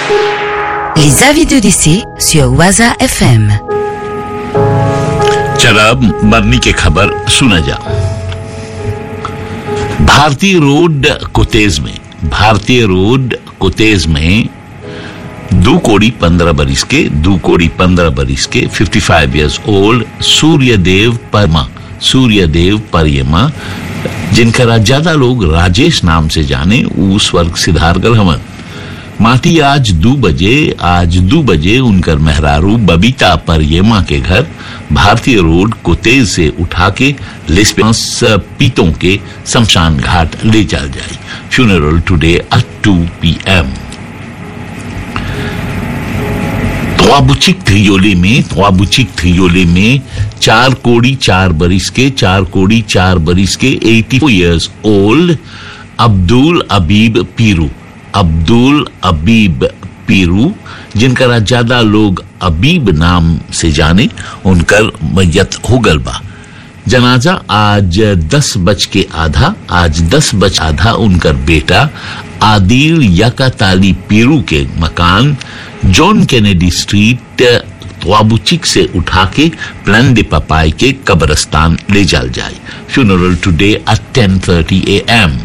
Les avis de décès sur Waza FM. चला अब मरने की खबर सुना जा भारतीय रोड कोतेज में भारतीय रोड कोतेज में दो कोड़ी पंद्रह बरिस के दो कोड़ी पंद्रह बरिस के 55 five years old Suryadev Parma Suryadev Pariyama जिनका ज्यादा लोग राजेश नाम से जाने उस वर्ग सिद्धार गलहमन माटी आज दो बजे आज दो बजे उनकर मेहरारू बबीता परियमा के घर भारतीय रोड को तेज से उठा के लेस्पेंस पीतों के शमशान घाट ले चल जाए funeral today at two P M त्वाबुचिक थ्रियोले में त्वाबुचिक थ्रियोले में चार कोड़ी चार बरिस के चार कोड़ी चार बरिस के 84 इयर्स ओल्ड अब्दुल अबीब पीरू अब्दुल अबीब पीरू जिनका ज्यादा लोग अबीब नाम से जाने उनकर मैयत हो गल बा जनाजा आज दस बज के आधा आज दस बज आधा उनकर बेटा आदिल यकाताली पीरू के मकान जॉन कैनेडी स्ट्रीट त्वाबुचिक से उठा के प्लान दे पपाई के कब्रस्तान ले जाल जाए funeral today at ten thirty A M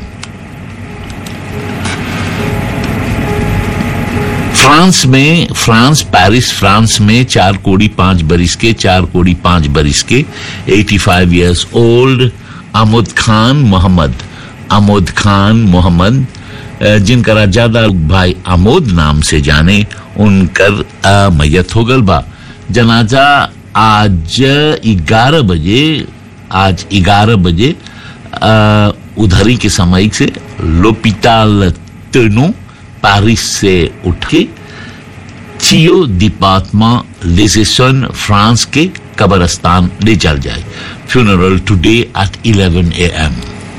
France में फ्रांस पेरिस फ्रांस में चार कोड़ी पांच बरिस के चार कोड़ी पांच बरिस के 85 five years old Amod Khan Mohammad Amod Khan Mohammad जिनका ज्यादा भाई आमोद नाम से जाने उनकर मैयत हो गल बा जनाजा आज ग्यारह बजे आज ग्यारह बजे उधरी के समय से लोपिताल तेनो पेरिस से उठ के चियो दीपात्मा लेजेसन फ्रांस के कब्रस्तान ले चल जाए funeral today at 11 A M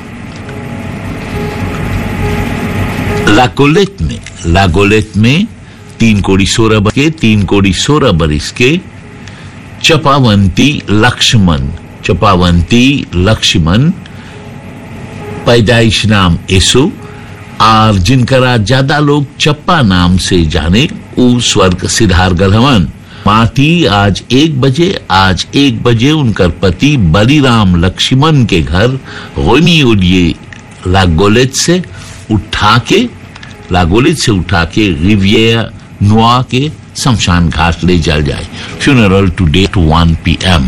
La Gaulette में लागोलेट में तीन कोड़ी सोलह बरिस के तीन कोड़ी सोलह बरिस के चपावंती लक्ष्मण चपावंती लक्ष्मण पैदाइश नाम यसु और जिनका ज्यादा लोग चप्पा नाम से जाने उ स्वर्ग सिद्धार गलहवन माटी आज एक बजे आज एक बजे उनकर पति बलिराम लक्ष्मण के घर गोनी उलिए लागोलेट से उठा के लागोलेट से उठा के रिवियर नुआ के शमशान घाट ले जल जाए funeral today two one P M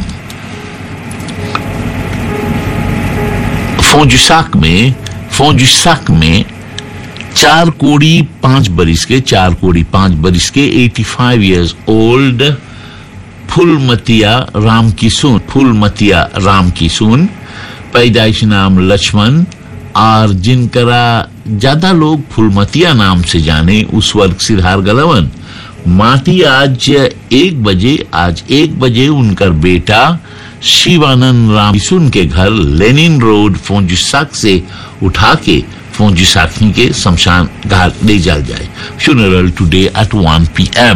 फोजुसाक में फोजुसाक में चार कोड़ी पांच बरिस के चार कोड़ी पांच बरिस के 85 five years old Phulmatiya Ram Kisun Phulmatiya Ram Kisun पैदाइश नाम लक्ष्मण और जिनकरा ज्यादा लोग फुलमतिया नाम से जाने उस वर्ग सिद्धार गलवन माटी आज एक बजे आज एक बजे उनकर बेटा शिवानंद राम किसुन के घर लेनिन रोड फोंजुसाक से उठा के फौजी साथी के शमशान घाट ले जाल जाए funeral today at 1 P M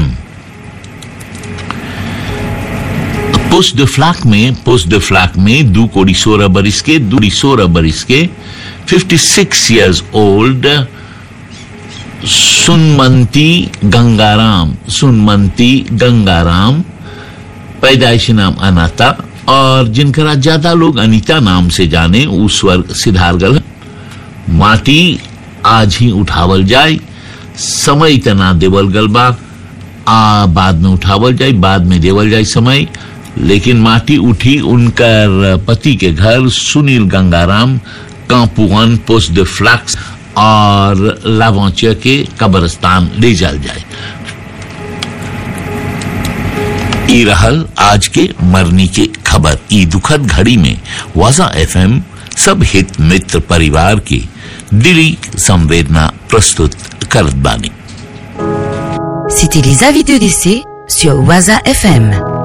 Poste de Flacq में पोस्ट द फ्लैक में दो कोड़ी सोलह बरिस के दूरी सोलह बरिस के 56 इयर्स ओल्ड सुनमंती गंगाराम सुनमंती गंगाराम पैदाइशी नाम अनाता और जिनका ज्यादा लोग अनीता नाम से जाने उस वर्ग सिद्धारगल माटी आज ही उठावल जाए समय इतना देवल गल बा आ बाद में उठावल जाए बाद में देवल जाए समय लेकिन माटी उठी उनकर पति के घर सुनील गंगाराम कांपुअन पोस्ट द फ्लैक्स और लावांचिया के कब्रस्तान ले जाल जाए ई रहल आज के मरनी के खबर ई दुखद घड़ी में वाजा एफएम सब हित मित्र परिवार की दिली संवेदना प्रस्तुत करत बानी C'était les avis de décès sur Waza FM.